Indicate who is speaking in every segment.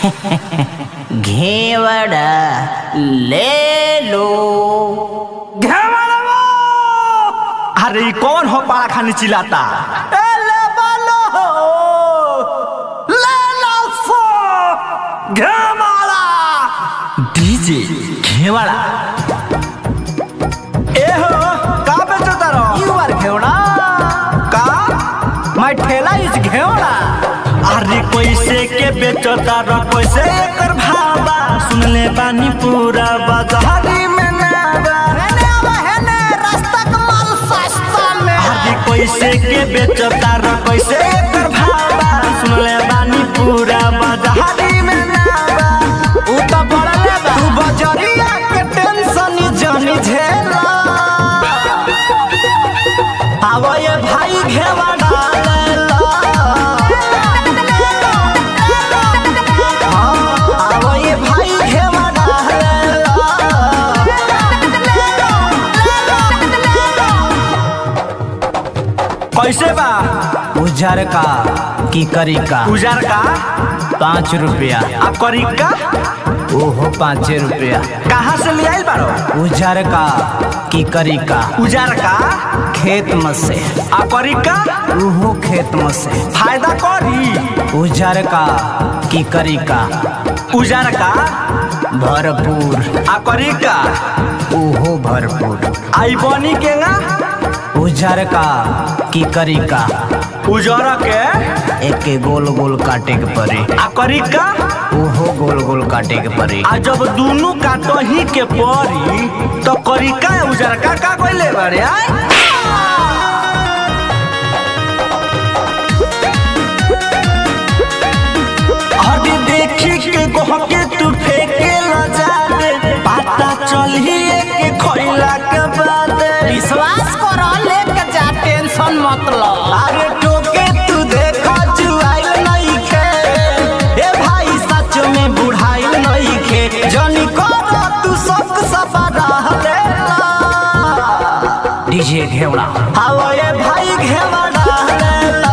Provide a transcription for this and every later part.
Speaker 1: घेवड़ा ले लो
Speaker 2: घेवड़वा! अरे ई कौन हो पाड़ा खानी चिल्लाता ए ले बालो ले लो फो घेवाड़ा डीजे घेवाड़ा ए हो का बेचता रहो
Speaker 1: यू आर घेवड़ा
Speaker 2: का
Speaker 1: माय ठेला इज घेवड़ा
Speaker 2: अरे कैसे के बेचता रहो कैसे एकर भावा सुन ले बानी पूरा बाजारी में नावा
Speaker 1: हेने आवा हेने रास्ता का माल सस्ता में
Speaker 2: आगे कैसे के बेचता र कैसे एकर भावा सुन ले बानी पूरा बाजारी में नावा
Speaker 1: उ तो पड़ले बा
Speaker 2: तू बजरिया के टेंशन जानी झेला आवा ये भाई घेवा डालेला हाँ, आवा ये भाई घेवा डालेला कैसे बा
Speaker 1: उजर का की करी का
Speaker 2: उजार का
Speaker 1: पाँच रुपया
Speaker 2: आ करी का
Speaker 1: ओहो पाँच रुपया
Speaker 2: कहाँ से ले आइल बारो
Speaker 1: उजर का की करी का
Speaker 2: उजार का
Speaker 1: खेत में से
Speaker 2: आ करी का
Speaker 1: ओहो खेत में से
Speaker 2: फायदा करी
Speaker 1: उजर का की करी का
Speaker 2: उजार का
Speaker 1: भरपूर
Speaker 2: आ करी का
Speaker 1: ओहो भरपूर
Speaker 2: आई बनी के ना
Speaker 1: उजर का की करी का
Speaker 2: उजर के
Speaker 1: एक के गोल गोल काटे के पड़ी
Speaker 2: आ करी का
Speaker 1: ओहो गोल गोल काटे के पड़ी
Speaker 2: आ जब दोनों काटही के पड़ी तो करी का उजार का का कोइले बारे आय हदी देखी के गहके तू फेंके ल जाबे पता चलिए के खइला के बाद
Speaker 1: विश्वास करो लेके जा टेंशन मत लो
Speaker 2: अरे टोके तू देखा जुआइल नहीं खे ए भाई सच में बुढ़ाइल नहीं खे जनी करो तू सब सफा रहले
Speaker 1: डीजे घेवड़ा
Speaker 2: हाओ ये भाई घेवा रहले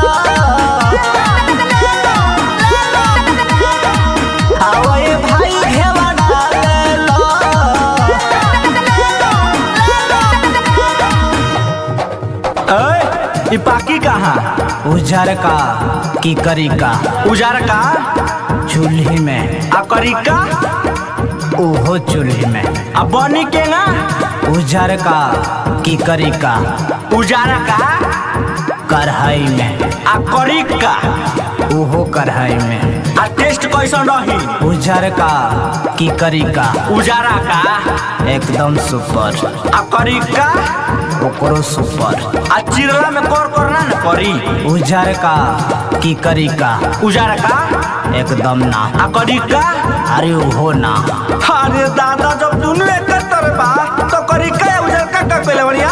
Speaker 2: हाओ ये भाई घेवा रहले ए पाकी कहाँ
Speaker 1: उजर का की करी का
Speaker 2: उजार का
Speaker 1: चूल्ही में
Speaker 2: आ करी का
Speaker 1: ओहो चूल्ही में
Speaker 2: आ बनी के ना
Speaker 1: उजर का की करी का
Speaker 2: उजारा का
Speaker 1: कढ़ाई में
Speaker 2: आ करी का
Speaker 1: ओहो कढ़ाई में
Speaker 2: आ टेस्ट कैसन रही
Speaker 1: उजर का की करी का
Speaker 2: उजारा का
Speaker 1: एकदम सुपर
Speaker 2: आ करी का
Speaker 1: ओकरो सुपर
Speaker 2: आ चिरला में कर करना न करी
Speaker 1: उजर का की करी का
Speaker 2: उजारा का
Speaker 1: एकदम ना
Speaker 2: आ करी का
Speaker 1: अरे ओहो ना
Speaker 2: अरे दादा जब दुनू एक तरह बा तो करी का या उजार का का पहले बढ़िया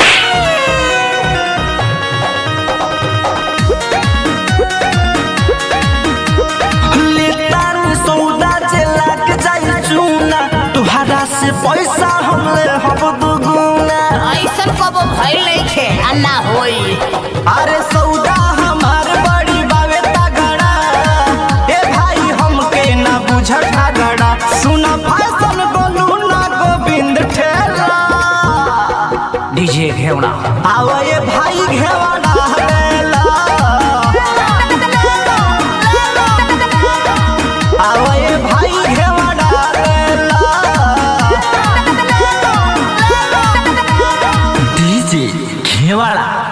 Speaker 2: लेतार सौदा जे लाग जाई चूना तुहरा से पैसा हमले हब दुगुना
Speaker 1: ऐसन कबो भइल नहीं खे आ ना होई
Speaker 2: अरे सौदा हमार बड़ी बावे तगड़ा ए भाई हमके ना बुझ झगड़ा सुना फैशन बोलू ना गोविंद ठेला
Speaker 1: डीजे घेवड़ा
Speaker 2: आवा ये भाई घेवाड़ा हवेला आवा ये भाई घेवाड़ा हवेला डीजे घेवाड़ा